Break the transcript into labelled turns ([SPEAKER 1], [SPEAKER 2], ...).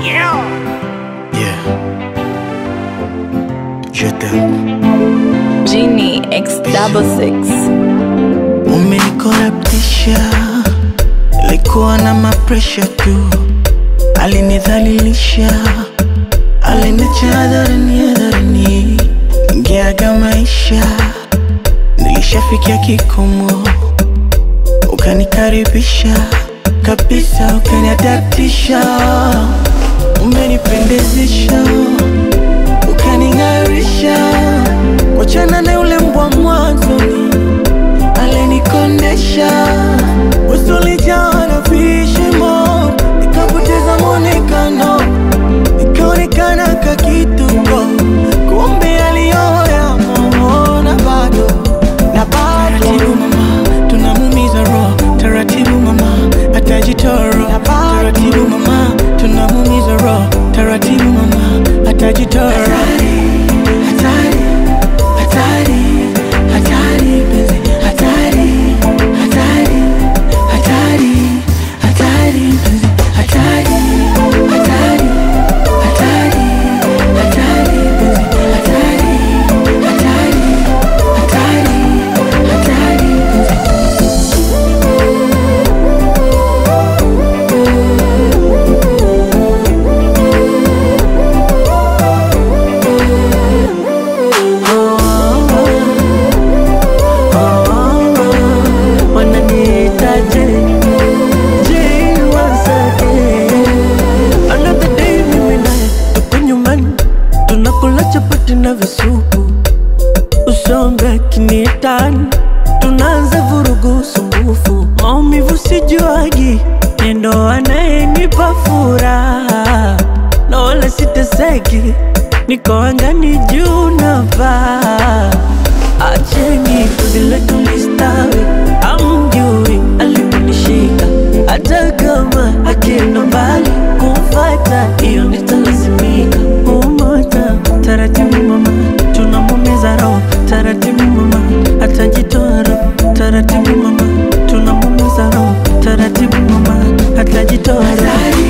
[SPEAKER 1] Yeah. Je t'aime.
[SPEAKER 2] Genie X double six.
[SPEAKER 1] Umenikorabtisha, likuwa na mapresha tu, alinidhalilisha, aliniacha hadharani hadharani, ningeaga maisha, nilishafikia kikomo, ukanikaribisha kabisa, ukaniadaptisha, umenipendezesha, ukaning'arisha, wachana na yule mbwa mwanzoni alinikondesha usulijaa na vishimo, nikapoteza mwonekano, nikaonekana kakituko, kumbe aliyoya na bado na bado. Taratibu mama, tunamumiza roho, taratibu mama, atajitoro. Taratibu mama, tunamumiza roho, taratibu mama, atajitoro. Hatari, hatari, hatari, hatari, penzi, hatari, hatari, hatari, hatari, penzi, hatari, hatari, hatari, hatari, penzi, hatari, hatari, hatari, hatari, penzi. wananiitaje je wasake another day mimi naye tuko nyumbani tunakula chapati na visupu usombe kinietani tunaanza vurugu sumbufu maumivu sijuagi nendo anayenipa furaha na wala siteseki niko angani juu na paa acheni vile tulistawi amjui aliponishika hata kama akienda mbali kumfata hiyo nitalazimika umoja taratibu mama tunamumiza roho taratibu mama atajitoa roho taratibu mama tunamumiza roho taratibu mama atajitoa roho